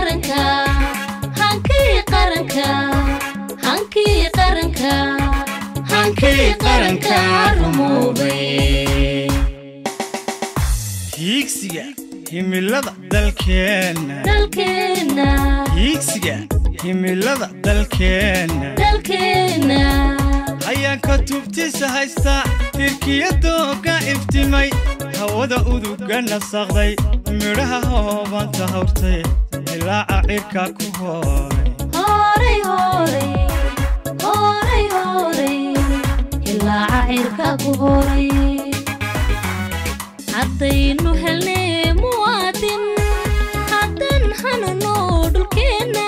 qaranka hankii qaranka hankii qaranka hankii qaranka rumoobay hiigsiga himilada dalkeenna dalkeenna hiigsiga himilada dalkeenna dalkeenna hayaanka tubtiisa haysta tirkiyadooga iftimay hawada uduga nasaqday midhaha hoobanta hawrtay dilaaca cirka ku hooray horay horay horay horay ilaaca cirka ku horay haddaynu helnay muwaadin haddan hanano dhulkeenna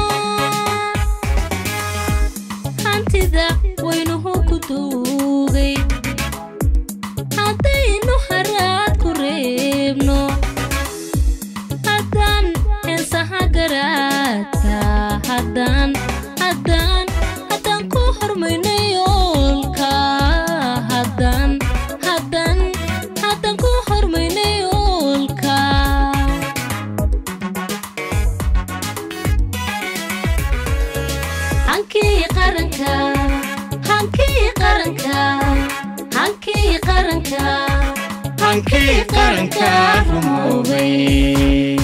hantida waynuhu ku duugay haddaynu haraad ku reebno haddaan heesaha garaadka haddaan haddaan haddaan ku hormayno yoolka haddaan haddaan haddaan ku hormayno yoolka hankii qaranka hankii qaranka hankii qaranka hankii qaranka rumoobay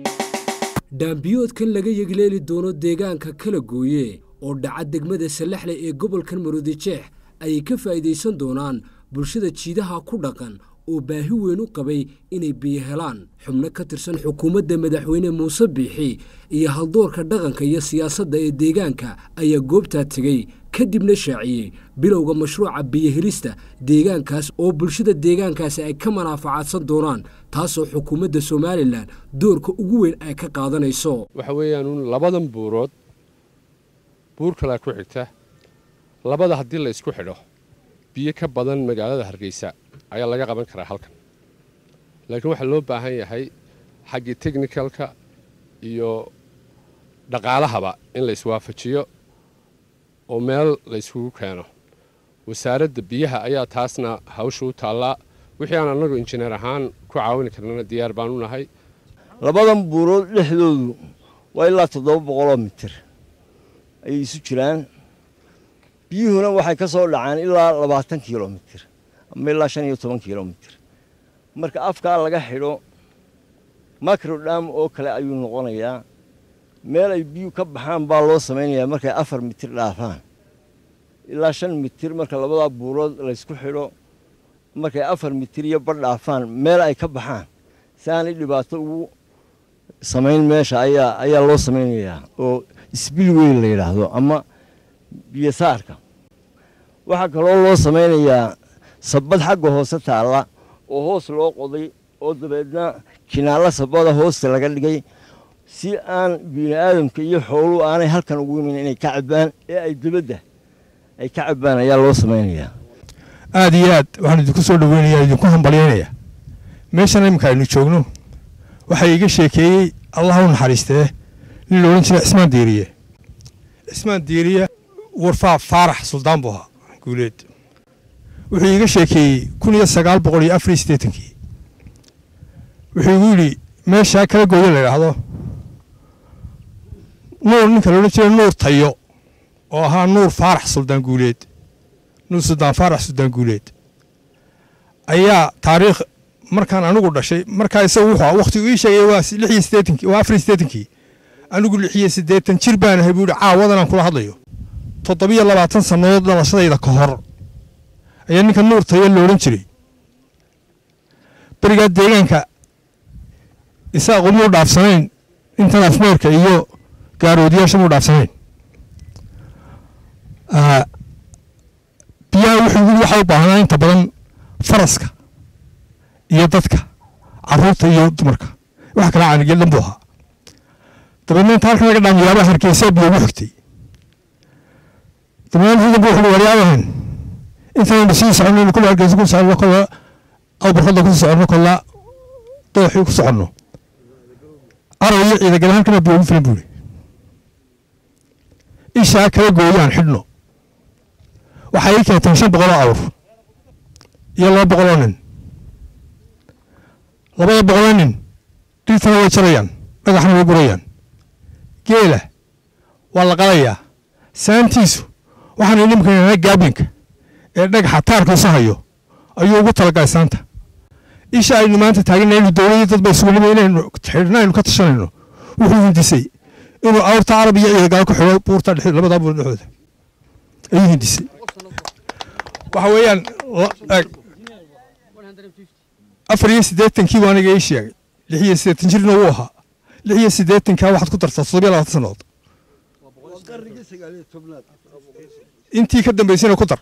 dhaambiyoodkan laga yegleeli doono deegaanka kala gooye oo dhaca degmada sallaxle ee gobolkan maroodijeex ayay ka faa'iidaysan doonaan bulshada jiidaha ku dhaqan oo baahi weyn u qabay inay biyo helaan xubno ka tirsan xukuumadda madaxweyne muuse biixi iyo haldoorka dhaqanka iyo siyaasadda ee deegaanka ayaa goobtaa tegey kadibna shaaciyey bilowga mashruuca biyohelista deegaankaas oo bulshada deegaankaasi ay ka manaafacaadsan doonaan taasoo xukuumadda somalilan doorka ugu weyn ay ka qaadanayso waxa weeyaan uun labadan buurood buur kalea ku xigta labada haddii la isku xidho biyo ka badan magaalada hargeysa ayaa laga qaban karaa halkan laakiin waxaa loo baahan yahay xaggii technicalka iyo dhaqaalahaba in la iswaafajiyo oo meel la yskugu keeno wasaaradda biyaha ayaa taasna hawsha u taallaa wixii aan annagu injineer ahaan ku caawini karnana diyaar baan u nahay labadan buurood dhexdoodu waa ilaa toddoba boqoloo mitir ayay isu jiraan biyuhuna waxay ka soo dhacaan ilaa labaatan kilomitir ama ilaa shan iyo toban kilomitir marka afkaa laga xidho macrodham oo kale ayuu noqonayaa meel ay biyuhu ka baxaan baa loo samaynayaa markay afar mitir dhaafaan ilaa shan mitir marka labadaa buurood laysku xidho markay afar mitir iyo badh dhaafaan meel ay ka baxaan si aanay dhibaato ugu samayn meesha ayaa ayaa loo samaynayaa oo isbil weyn la yidhaahdo ama biyosaarka waxaa kaloo loo samaynayaa sabbad xagga hoose taalla oo hoos loo qoday oo dabeedna kinaalla sabbada hoosta laga dhigay si aan bini aadamka iyo xooluhu aanay halkan ugu imin inay ka cabbaan ee ay dibadda ay ka cabbaan ayaa loo samaynayaa aad iyo aad waxaan idinku soo dhoweynayaa idinku hambalyaynaya meeshan iminka aynu joogno waxaa iiga sheekeeyey allah u naxariistee nin la odhan jiray cismaan diiriye cismaan diiriye warfaa faarax suldaan buu ahaa guuleed wuxuu iiga sheekeeyey kun iyo sagaal boqol iyo afar iyo siddeetankii wuxuu igu yidhi meeshaa kala gooyo la idhaahdo nuur ninka la odhan jiray nuur tayo oo ahaa nuur faarax suldaan guuleed nuur suldaan faarax suldaan guuleed ayaa taariikh markaan anigu dhashay markaa isagu wuxuu wakhtigu ii sheegay waa lix iyo siddeetankii waa afar iyo siddeetankii anigu lix iyo siddeetan jir baan ahay buu yidhi caawadan aan kula hadlayo toddobiyo labaatan sannadood dhalashadayda ka hor ayaa ninka nuur tayo la odhan jiray berigaa deegaanka isaaqu muu dhaafsanayn intan afmeerka iyo gaaroodiyaasha muu dhaafsanayn biyaha wuxuu yidhi waxaa u baahnaa inta badan faraska iyo dadka caruurta iyo dumarka wax kala caanigel dhan buu ahaa dabeedna inta halkan laga dhaamiyaaba hargeysaa biyo ugu xigtay dabeedna ciidanku wuxuu waryaabahan intaynu sii soconno kula hargeysa ku soconno kola awbarkada ku soconno kola dooxii ku soconno araw iyo ciidagale halkana biyo ugu filan buuri ishaa kala gooyaan xidhno waxay ii keenteen shan boqoloo awr iyo laba boqoloo nin labada boqoloo nin dhirtana way jarayaan dhagaxna way gurayaan geela waa la qalayaa saantiisu waxaanu nimka gaabinka ee dhagaxa taarkiisu hayo ayuu ugu talagalay saanta isha aynu maanta taagana inu dowladii dad ba isugu nima inaynu xidhna aynu ka tashanayno wuxuu hindisay inuu awrta carab iyo ciidagaal ku xidho buurta dhex labadaa buur dhexdooda ayuu hindisay waxa weeyaan eg afar iyo siddeetankii buu aniga ii sheegay lix iyo siddeetan jirna wuu ahaa lix iyo siddeetankaa waxaad ku dartaa toddobiyo labaatan sannadood intii ka dambaysayna ku dar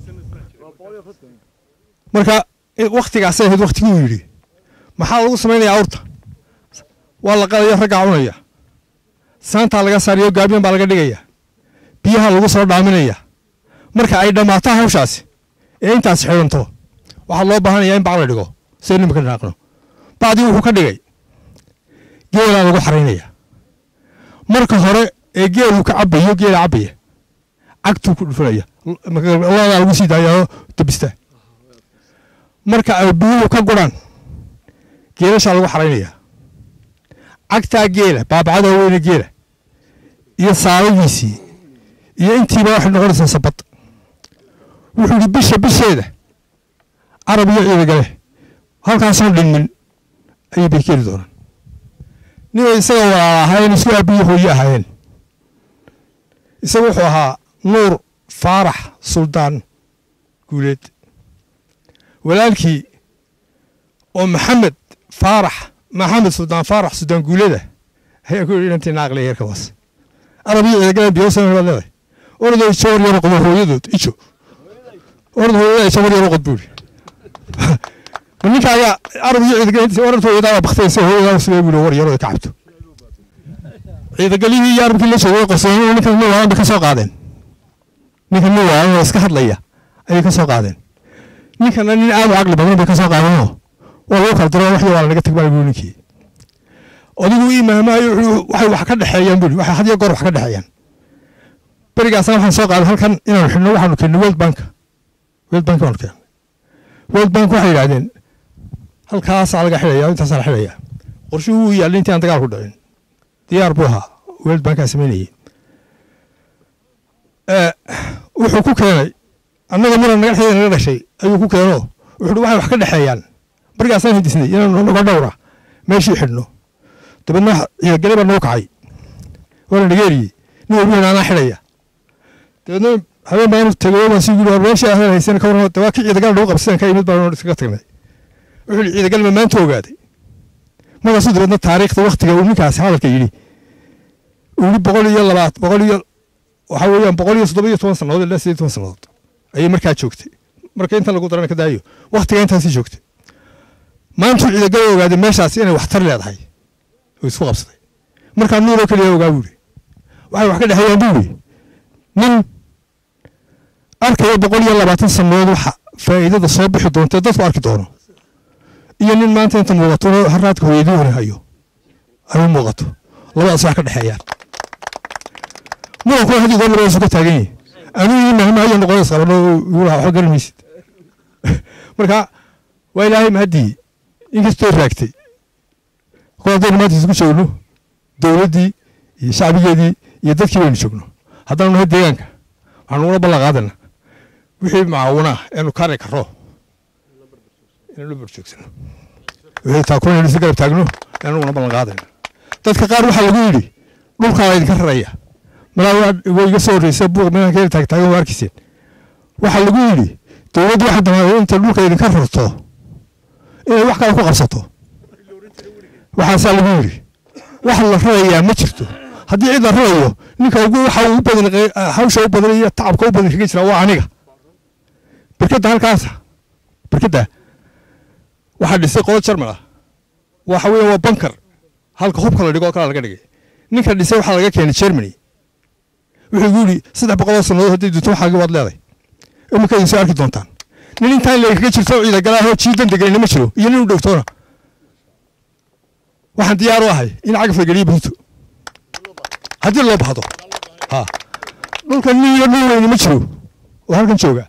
marka waktigaasay ahayd waktiguu yidhi maxaa lagu samaynayaa awrta waa la qalaya raggaa cunaya saantaa laga saariyo gaabyan baa laga dhigaya biyaha lagu soo dhaaminaya marka ay dhammaato hawshaasi ee intaas xidhanto waxaa loo baahanaya in bac la dhigo say nimika dhaaqno bacdii wuxuu ka dhigay geelaa lagu xaraynaya marka hore ee geeluu ka cabayo geela cabaya cagtuu ku dhufanaya ladaa lagu sii daayao dabista marka ay biyuhu ka guraan geelashaa lagu xaraynaya cagtaa geela baabacada weyne geela iyo saalagiisii iyo intiiba waxay noqonaysaa sabad wuxuu yidhi bisha bisheeda carab iyo ciidagale halkaasoon dhinmin ayay bay keeni doonaan ninay isaga walaala ahaayeen isku aabiyi hooye ahaayeen isaga wuxuu ahaa nuur faarax suldaan guuleed walaalkii oo maxamed faarax maxamed suldaan faarax suldaan guuleeda ayaa ku yidhi inantii naaqle yeerka waas arab iyo ciidagale biyoosan baad leedahay orday jawar yaro qodo hooyadood ijo orad hooyada jawar yaro qod buu yidhi ninka ayaa arab iyo ciidagale orad hooyadaa baktaysa hooyadaa sidee buu yidhi war yaro ka cabto ciidagalihii iyo arabkii la joogay qorsooyin ninkan nuwaalan bay ka soo qaadeen ninkan nuwaalan oo iska hadlaya ayay ka soo qaadeen ninkana nin aad u caqli badan bay ka soo qaadeenoo waa lagu kala diro waxdii waa lanaga tagbaa buu ninkii odigu ii maamaayo waxay wax ka dhexeeyaan buu waxay had iyo goor wax ka dhexeeyaan berigaasna waxaan soo qaaday halkan inaanu xidhno waxaanu keennay world bank world bank baanu keennay world bank waxay yidhahdeen halkaasaa laga xidhaya intaasaa la xidhaya qorshuhu wuu yaallay intii aan dagaal ku dhicin diyaar buu ahaa world bankaa samaynayay wuxuu ku keenay annaga muran naga xidhay naga dhashay ayuu ku keenoo wuxuu waxay wax ka dhexeeyaan barigaasaan hindisnay inaanu naga dhowra meeshii xidhno dabeedna ciidagale baa nagu kacay waana nageeriyey nin walbu anaa xidhaya dabeedna habeen baanu tegay baan sii yiri meeshii ahlan haysan ka waran dawaa kii ciidagal nagu qabsadeen ka imid baan iskaga tagnay wuxuu yidhi ciidagal ma maanta ogaaday markaasuu dabeedna taariikhda waktiga uu ninkaasi hadalka yidhi uu yidhi boqol iyo labaat boqol iyo waxaa weeyaan boqol iyo toddoba iyo toban sannadood ilaa sideed toban sannadood ayay markaa joogtay marka intan lagu darana ka daayo waktiga intaasii joogtay maantuu ciidagala ogaaday meeshaas inay waxtar leedahay oo isku qabsaday markaa nuuroo keliya ogaa buu yidhi waxay wax ka dhexeeyaan buu yidhi nin arkaya boqol iyo labaatan sannadood waxa faa'iidada soo bixi doonta dadku arki doono iyo nin maanta inta muuqato haraadka hooyadii wani hayo ay u muuqato labadaas wax ka dhexeeyaan muranku hadii goor labadaas ka taagan yahay anuu ii mahma ayaa noqonays qabano yulaha waxba garan maysid marka waa ilaahay mahadii inkastoo raagtay kol haddaynu maanta isku joogno dowladdii iyo shacbigeedii iyo dadkii baynu joogno haddaanu nahay deegaanka waxaanu ula ballan qaadana wixii macaawina eenu kari karo inaan u barjoogsano wixii taakulan isla garab taagno anuguna ballan qaadayna dadka qaar waxaa lagu yidhi dhulkaa idinka raraya malaa waa iga soo horreysa buuq meelaan ka taagtaagan waa arkiyseen waxaa lagu yidhi dowladdu waxay damaaday intay dhulka idinka rarto inay wax kale ku qabsato waxaasaa lagu yidhi wax la rarayaa ma jirto haddii cid la rarayo ninka ugu waxa ugu badan hawsha u badan iyo tacabka u badan kaga jira waa aniga berkadda halkaasa berkadda waxaa dhisay qolo jarmal ah waxa weeye waa bankar halka hubka la dhigo oo kala laga dhigay ninka dhisay waxaa laga keenay germany wuxuu igu yidhi saddex boqoloo sannadood hadday dunto waxaagi waad leeday iminka idin soo arki doontaan nin intaan leekaga jirto ciidagalaahoo jiidan deganina ma jiro iyo nin u dhowtoona waxaan diyaar u ahay in cagaf la geliyo buunto haddii loo bahdo ha dhulka nin iyo dhul weyni ma jiro oo halkan jooga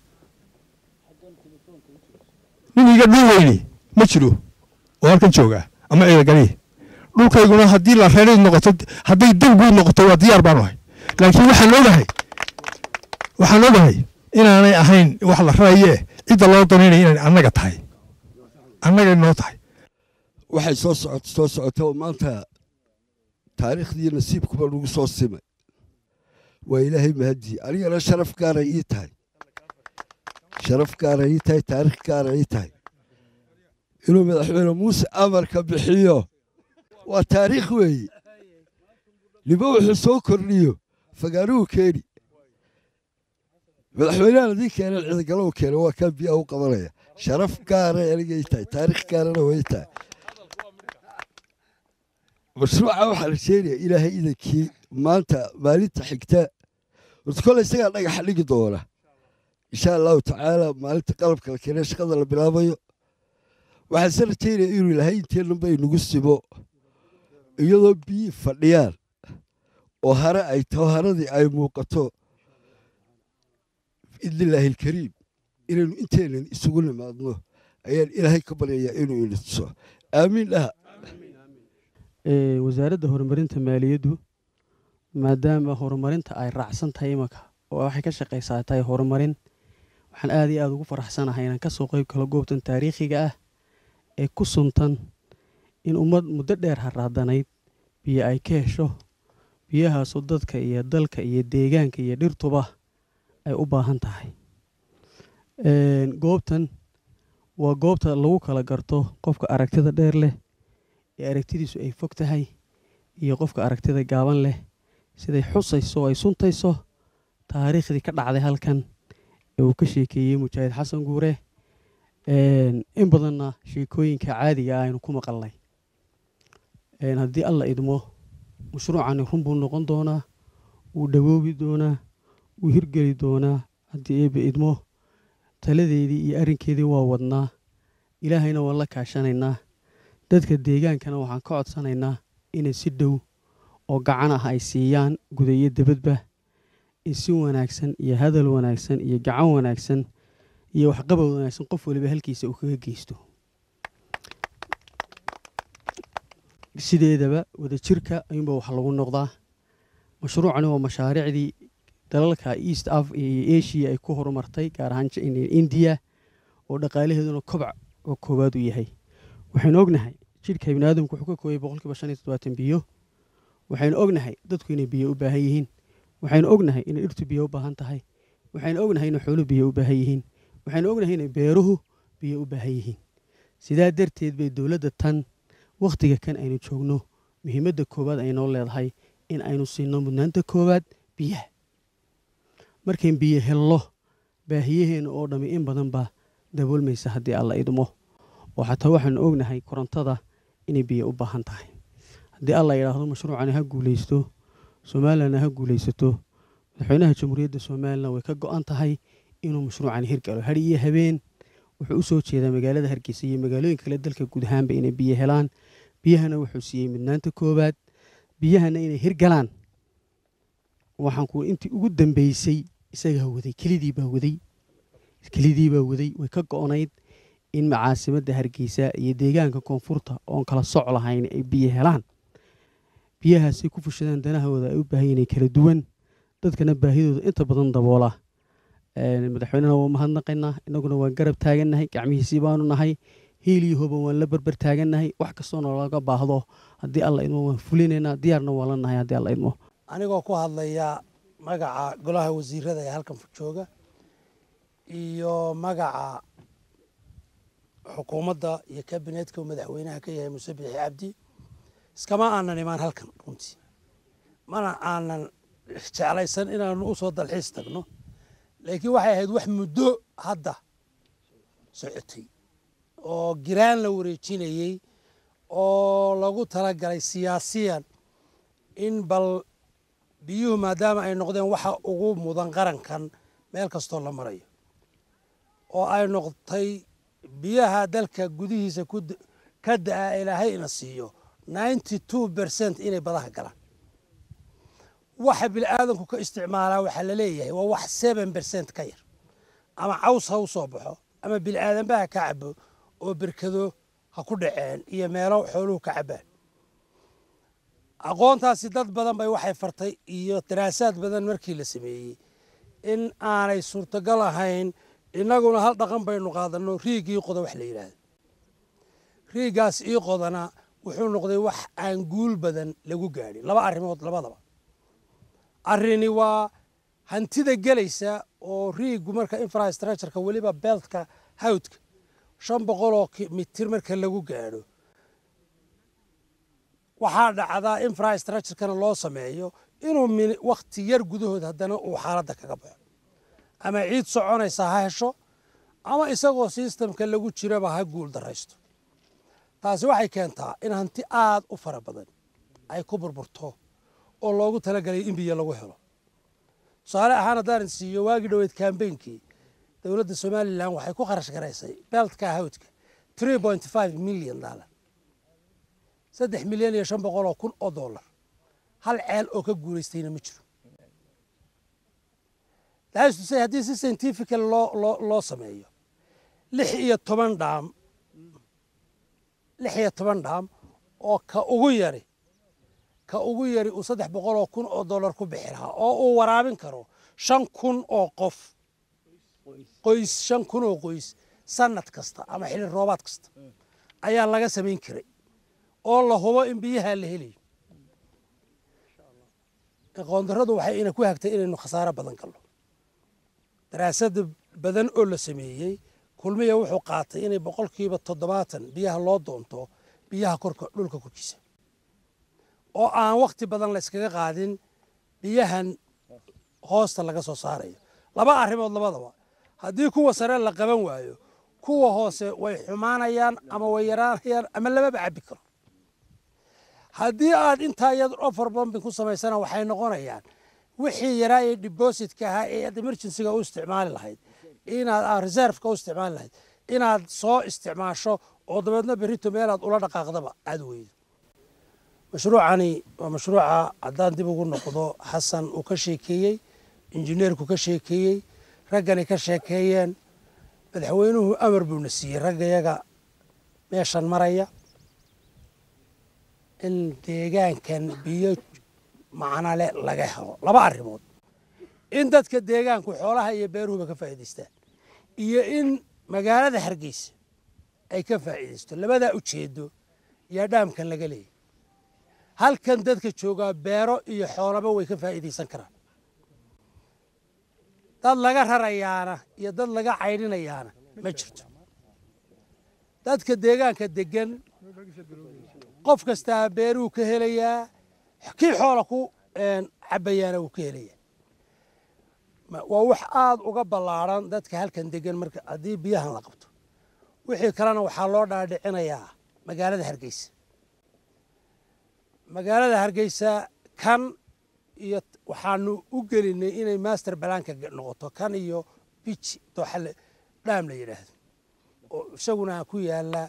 nin iga dhul weyni ma jiro oo halkan jooga ama ciidagalihi dhulkayguna haddii la reerayd noqoto hadday danguud noqoto waa diyaar baanu ahay laakiin waxaan ogahay waxaan ogahay inaanay ahayn wax la rarayee cidda loo danaynaya inay annaga tahay annagay noo tahay waxay soo socot soo socota oo maanta taariikhdii nasiibkuba lagu soo simay waa ilaahay mahadii anigana sharaf gaara ii tahay sharaf gaara ii tahay taariikh gaara ii tahay inuu madaxweyne muuse amarka bixiyo waa taariikh weeye niba wuxuu soo kordhiyo fagaanuhu keeni madaxweynahan haddii keenan ciidagalow keena waa kaa biyaha u qabanaya sharaf gaara anigay tahay taariikh gaarana way tahay mashruuca waxaa la sheegaya ilaahay idankii maanta maalinta xigta horta kole isagaa dhagaxa dhigi doona insha allahu tacaala maalinta qalabka la keenee shaqada la bilaabayo waxaan se rajaynaya inuu ilaahay inteennan bay nagu simo iyadoo biyii fadhiyaan oo hare ay taho haradii ay muuqato biidnillaahi alkariim inaynu inteennan isugu nimaadno ayaan ilaahay ka baryayaa inuu ina tuso aamiin dhaha wasaaradda horumarinta maaliyaddu maadaama horumarinta ay raacsan tahay imanka oo waxay ka shaqaysaa tahay horumarin waxaan aad iyo aada ugu faraxsanahay inaan kasoo qeyb galo goobtan taariikhiga ah ee ku suntan in ummad muddo dheer haraadanayd biyo ay ka hesho biyahaasoo dadka iyo dalka iyo deegaanka iyo dhirtuba ay u baahan tahay goobtan waa goobta lagu kala garto qofka aragtida dheer leh ee aragtidiisu ay fog tahay iyo qofka aragtida gaaban leh siday xusayso ay suntayso taariikhdii ka dhacday halkan ee uu ka sheekeeyey mujaahid xasan guure in badanna sheekooyinka caadiga ah aynu ku maqalnay haddii alla idmo mashruucani run buu noqon doonaa wuu dhawoobi doonaa wuu hirgeli doonaa haddii eebe idmo taladeedii iyo arrinkeedii waa wadnaa ilaahayna waan la kaashanaynaa dadka deegaankana waxaan ka codsanaynaa inay si dhow oo gacan ah ay siiyaan guda iyo debadba in si wanaagsan iyo hadal wanaagsan iyo gacan wanaagsan iyo waxqabad wanaagsan qof waliba halkiisa uu kaga geysto sideedaba wadajirka ayuunba wax lagu noqdaa mashruucani waa mashaariicdii dalalka east af iyo asia ay ku horumartay gaar ahaan indiya oo dhaqaalaheeduna kobac oo koowaad u yahay waxaynu ognahay jidhka biniaadamku wuxuu ka kooyay boqolkiiba shan iyo toddobaatan biyo waxaynu ognahay dadku inay biyo u baahan yihiin waxaynu ognahay inay dhirtu biyo u baahan tahay waxaynu ognahay inay xooluhu biyo u baahan yihiin waxaynu ognahay inay beeruhu biyo u baahan yihiin sidaa darteed bay dowladda tan wakhtiga kan aynu joogno muhiimadda koowaad aynoo leedahay in aynu siino mudnaanta koowaad biyaha markayn biyo helno baahiyaheenna oo dhammi in badan baa daboolmaysa haddii alla idmo oo xataa waxaanu ognahay korontada inay biyo u baahan tahay haddii alla yidhaahdo mashruucani ha guulaysto somalilanna ha guulaysato madaxweynaha jamhuuriyadda somalilan way ka go-an tahay inuu mashruucani hirgalo hari iyo habeen wuxuu u soo jeedaa magaalada hargeysa iyo magaalooyinka kale dalka guud ahaanba inay biyo helaan biyahana wuxuu siiyey midnaanta koowaad biyahana inay hirgalaan waxaan ku intii ugu dambeysay isagaa waday kelidii baa waday kelidii baa waday way ka go-nayd in macaasimadda hargeysa iyo deegaanka koonfurta oon kala soc lahayn ay biyo helaan biyahaasay ku fushadaan danahooda ay u baahan inay kala duwan dadkana baahidooda inta badan daboola madaxweynena waa mahadnaqaynaa inaguna waan garab taagannahay gacmihiisii baanu nahay hiiliyo hoban waan la berber taagannahay wax kastoo nalaga baahdo haddii alla idmo waan fulinaynaa diyaarna waan la nahay haddii alla idmo anigoo ku hadlaya magaca golaha wasiirada ee halkan jooga iyo magaca xukuumadda iyo kabinetka uu madaxweynaha ka yahay muse bixi cabdi iskama aanan imaan halkan runtii mana aanan jeclaysan inaanu u soo dalxiis tagno laakiin waxay ahayd wax muddo hadda socotay oo giraan la wareejinayey oo lagu talagalay siyaasiyan in bal biyuhu maadaama ay noqdeen waxa ugu mudan qarankan meel kastoo la marayo oo ay noqotay biyaha dalka gudihiisa ka da-a ilaahay ina siiyo ninety two bercent inay badaha galaan waxa bini'aadanku ka isticmaalaa waxaa la leeyahay waa wax seven bercent ka yar ama caws ha u soo baxo ama bini'aadanba ha ka cabo oo berkado ha ku dhaceen iyo meelo xooluhu ka cabaan aqoontaasi dad badan bay waxay fartay iyo daraasaad badan markii la sameeyey in aanay suurtagal ahayn innaguna hal dhaqan baynu qaadanno riigii qoda wax la yidhaahdo riigaas ii qodana wuxuu noqday wax aan guul badan lagu gaadhin laba arrimood labadaba arrini waa hantida gelaysa oo riigu marka infrastructureka weliba beltka hawdka shan boqoloo mitir marka lagu gaadho waxaa dhacdaa infrastructurekana loo sameeyo inuu wakti yar gudahood haddana uu xaaladda kaga baxo ama ciid soconaysa ha hesho ama isagoo sistamka lagu jiraba ha guul daraysto taasi waxay keentaa in hanti aad u fara badan ay ku burburto oo loogu talagalay in biyo lagu helo tusaale ahaan haddaan siiyo waagii dhoweed kambeynkii dowladda somalilan waxay ku kharash garaysay beltka hawdka tree point five milyan dollar saddex milyan iyo shan boqol oo kun oo dollar hal ceel oo ka guulaystayna ma jiro daastusay haddii si scientifical loo loo loo sameeyo lix iyo toban dhaam lix iyo toban dhaam oo ka ugu yari ka ugu yari uu saddex boqol oo kun oo dollar ku bixi lahaa oo uu waraabin karo shan kun oo qof qoys shan kun oo qoys sanad kasta ama xilli roobaad kasta ayaa laga samayn karay oo la hubo in biyaha la helayo aqoondarradu waxay ina ku hagtay inaynu khasaaro badan galno daraasada badan oo la sameeyey kulmiya wuxuu qaatay inay boqolkiiba toddobaatan biyaha loo doonto biyaha korka dhulka korkiisa oo aan wakti badan la yskaga qaadin biyahan hoosta laga soo saarayo laba arrimood labadaba haddii kuwa sare la qaban waayo kuwa hoose way xumaanayaan ama way yaraanayaan ama lamaba cabbi karo haddii aad intaa iyad offer bombing ku samaysana waxay noqonayaan wixii yaraa ee depositka ahaa ee aad emergencyga u isticmaali lahayd inaad aad reserveka u isticmaali lahayd inaad soo isticmaasho oo dabeedna berrito meelaad ula dhaqaaqdaba aad weydo mashruucani waa mashruuca haddaan dib ugu noqdo xasan uu ka sheekeeyey injineerku ka sheekeeyey raggani ka sheekeeyeen madaxweynuhu amar buuna siiyey raggayaga meeshan maraya in deegaankan biyo macnale laga helo laba arrimood in dadka deegaanku xoolaha iyo beeruhuba ka faa'iidaystaan iyo in magaalada hargeysa ay ka faa'iidaysto labadaa ujeedo yaa dhaamkan laga leeyay halkan dadka joogaa beero iyo xoolaba way ka faa'iidaysan karaan dad laga rarayaana iyo dad laga caydhinayaana ma jirto dadka deegaanka degan qof kastaa beeruu ka helayaa kii xoola ku cabayaana wuu ka helayaa waa wax aada uga ballaadhan dadka halkan degan marka haddii biyahan la qabto wixii kalena waxaa loo dhaadhicinayaa magaalada hargeysa magaalada hargeysa kan iyo waxaanu u gelinay inay master balaanka noqoto kan iyo bij dooxale dhaam la yidhaahdo oo isaguna ku yaala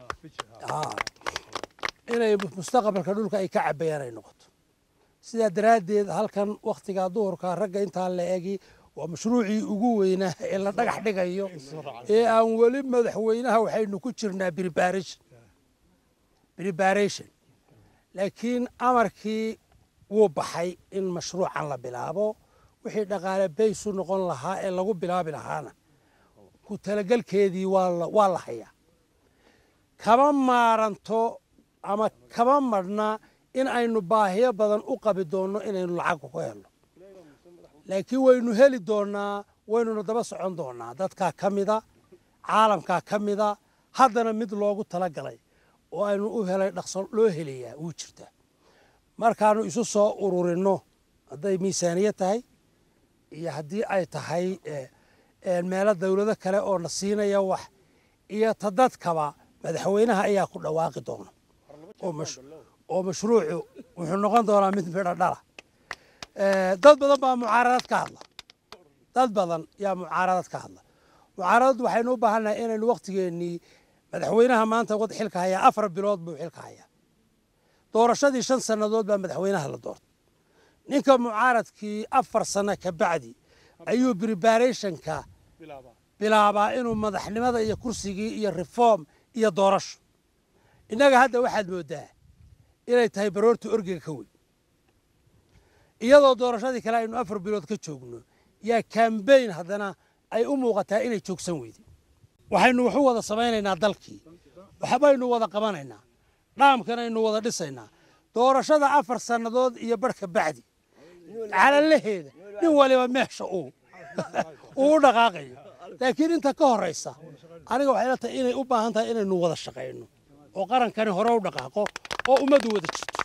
inay mustaqbalka dhulka ay ka cabayaan ay noqoto sidaa daraaddeed halkan wakhtigaa duhurka ragga intaa la egi waa mashruucii ugu weynaa ee la dhagax dhigayo ee aan weli madaxweynaha waxaynu ku jirnaa preparation preparation laakiin amarkii wuu baxay in mashruucan la bilaabo wixii dhaqaale baysu noqon lahaa ee lagu bilaabi lahaana ku talagelkeedii waa la hayaa kama maaranto ama kama madhna in aynu baahiyo badan u qabi doonno inaynu lacag ku helno laakiin waynu heli doonnaa waynuna daba socon doonnaa dadkaa ka mida caalamkaa ka mida haddana mid loogu talagalay oo aynu u helay dhaqso loo helayaa wuu jirtaa markaanu isu soo ururinno hadday miisaaniya tahay iyo haddii ay tahay meelo dawlado kale oo na siinaya wax iyo ta dadkaba madaxweynaha ayaa ku dhawaaqi doona oo mashruucu wuxuu noqon doonaa mid midho dhala dad badan baa mucaaradad ka hadla dad badan yaa mucaaradad ka hadla mucaaradad waxaynu u baahannahay inaynu wakhtigeennii madaxweynaha maanta wad xilka hayaa afar bilood buu xilka hayaa doorashadii shan sannadood baa madaxweynaha la doortay ninka mucaaradkii afar sano ka bacdi ayuu preparationka bilaabaa inuu madaxnimada iyo kursigii iyo reform iyo doorasho innaga hadda waxaad mooddaa inay tahay baroorta orgiga ka weyn iyadoo doorashadii kale aynu afar bilood ka joogno yaa kambayn haddana ay u muuqataa inay joogsan weyday waxaynu wax u wada samaynaynaa dalkii waxbaynu wada qabanaynaa dhaamkanaynu wada dhisaynaa doorashada afar sannadood iyo barhka bacdi calalaheeda nin waliba meesha uu uu u dhaqaaqayo laakiin inta ka horraysa aniga waxay la tahay inay u baahan tahay inaynu wada shaqayno oo qarankani hore u dhaqaaqo oo ummaddu wada jirto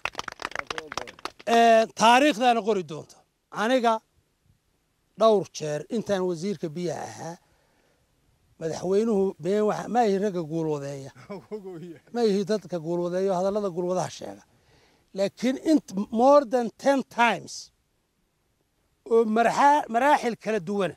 taariikhdaana qori doonta aniga dhowr jeer intaan wasiirka biyaha ahaa madaxweynuhu been waxa ma ihi ragga guulwadeeya ma ihi dadka guulwadeeyo hadallada guulwadaha sheega laakiin int more than ten times oo marxa- maraaxil kala duwana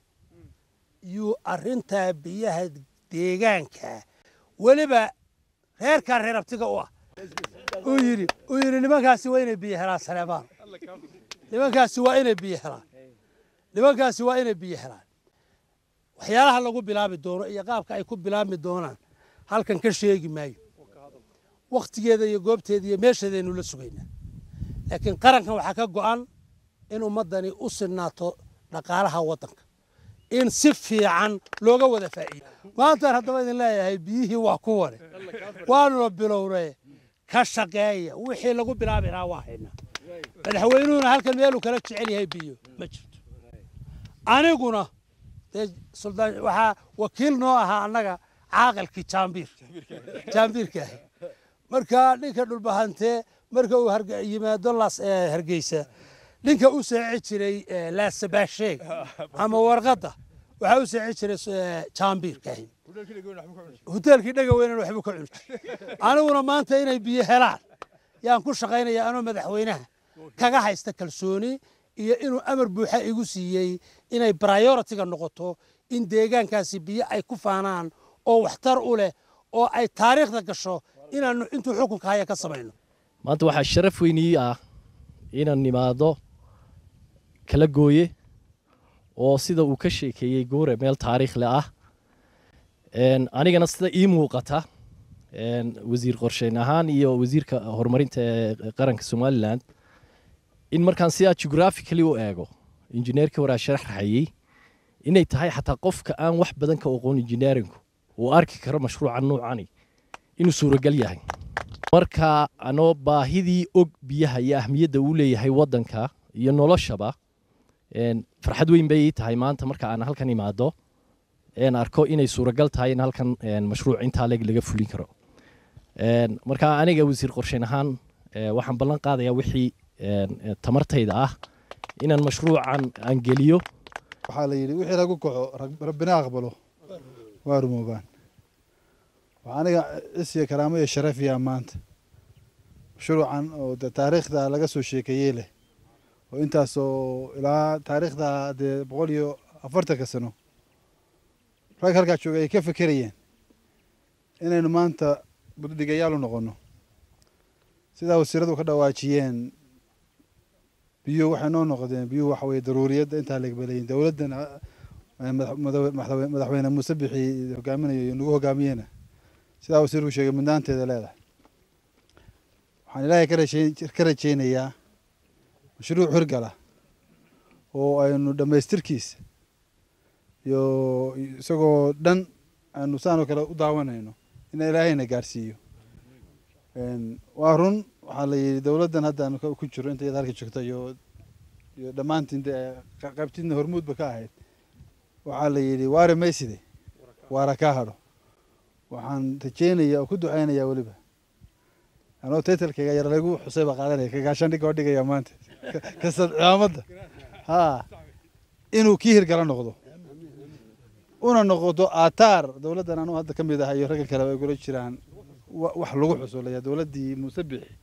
yuu arrintaa biyaha deegaanka weliba reerkaa reer abtiga u ah uu yidhi uu yidhi nimankaasi waa inay biyo helaan saleebaan nimankaasi waa inay biyo helaan nimankaasi waa inay biyo helaan waxyaalaha lagu bilaabi doono iyo qaabka ay ku bilaabmi doonaan halkan ka sheegi maayo wakhtigeeda iyo goobteeda iyo meesheedaynu la sugaynaa laakiin qarankan waxaa ka go'an in ummaddani u sinaato dhaqaalaha waddanka in si fiican looga wada faa'iido maantaan haddaba idin leeyahay biyihii waa kuwane waanuna bilownay ka shaqeeya wixii lagu bilaabi lahaa waa haynaa madaxweynuhuna halkan meeluu kala jecel yahay biyo ma jirto aniguna dee suldaan waxaa wakiil noo ahaa annaga caaqilkii jaambiir jaambiirka ahi marka ninka dhulbahantee marka uu harge- yimaado las eh, hargeysa ninka u seeci jiray eh, laasabaasheeg ama warqadda waxaa u seeci jiray eh, jaambiirka ahi hoteelkii dhega weynan waxbuu ka cuni jiray aniguna maanta inay biyo helaan yaan ku shaqaynaya anoo madaxweynaha kaga haysta kalsooni iyo inuu amar buuxa igu siiyey inay prioritiga noqoto in deegaankaasi biyo ay ku faanaan oo waxtar u leh oo ay taariikhda gasho inaanu intuu xukunka haya ka samayno maanta waxaa sharaf weynii ah inaan nimaado kala gooye oo sida uu ka sheekeeyey guure meel taariikhle ah Een, anigana sida ii muuqata een, wasiir qorsheyn ahaan iyo wasiirka horumarinta ee qaranka somalilan in markaan sidaa geographically u eego injineerkii horaa sharaxayey inay tahay xataa qofka aan wax badan ka aqoon injineerinku uu arki karo mashruuca nuucani inuu suuragal yahay marka anoo baahidii og biyaha iyo ahmiyadda uu leeyahay waddanka iyo noloshaba een, farxad weyn bay ii tahay maanta marka aan halkan imaado een arko inay suuragal tahay in halkan een, mashruuc intaa leeg laga fulin karo Een, marka aniga wasiir qorsheyn ahaan ee, waxaan ballan qaadayaa wixii een, ee, tamartayda ah inaan mashruucan aan geliyo waxaa la yidhi wixii lagu kaco rag- rabbina aqbalo waa rumoobaan waxaa aniga isiya karaamo iyo sharafiya maanta mashruucan oo de taariikhda laga soo sheekeeyey leh oo intaasoo ilaa taariikhda dee boqol iyo afartanka sano rag halkaa jooga ay ka fekerayeen inaynu maanta buddhigayaal u noqono sidaa wasiiradu ka dhawaajiyeen biyuhu waxay noo noqdeen biyuhu waxa weye daruuriyadda intaa legbelayin dowladdana eh, madax- madax- madaxwe- madaxweyne muuse bixi hogaaminayo iyo nagu hogaamiyena sidaa wasiirku sheegay mudnaanteeda leedahay waxaan ilaahay ka rajeyn- ka rajeynayaa mashruuc hirgala oo aynu dhammaystirkiisa iyo isagoo dhan aynu saanoo kale u daawanayno in ilaahayna gaarsiiyo Een, waa run waxaa la yidhi dowladdan hadda aanu ka- ku jiro inta iyada halka joogta iyo iyo dhammaantiin dee qa- qaybtidna hormuudba ka ahayd waxaa la yidhi waare mayside waara kaa hadho waxaan rajeynayaa oo ku ducaynayaa weliba anoo taytalkayga yar lagu xusay baa qaadanaya kagaashaan dhig oo dhigaya maanta kasad cimaamadda ha inuu kii hirgala noqdo una noqoto aataar dowladdan anuu hadda ka mid ah iyo ragga kale ay gula jiraan wa- wax lagu xusulaya dowladdii muuse bixi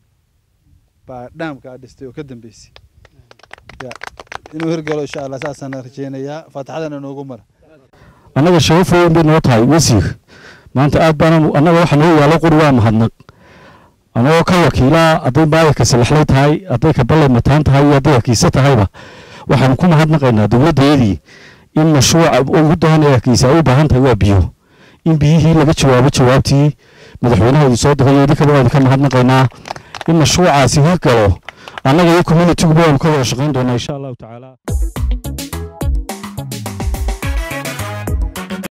baa dhaamka dhistay oo ka dambeysay ya inuu hirgalo insha allah saasaan rajeynayaa faatixadana noogu mara annaga sharaf weyn bay noo tahay wasiir maanta aad baana annaga waxa noo yaalo quri waa mahadnaq anagoo ka wakiilaa hadday maayarka salaxlay tahay hadday ka ballay mataan tahay iyo hadday hakiise tahayba waxaanu ku mahadnaqaynaa dowladdeedii in mashruuca ugu dahan ee hakiisa ay u baahan tahay waa biyo in biyihii laga jawaabo jawaabtii madaxweynahoodii soo diray iyo idinkaba waa idinka mahadnaqaynaa in mashruucaasi hirgalo annaga iyo communitiguba waanu ka wada shaqayn doonaa insha allahu tacaala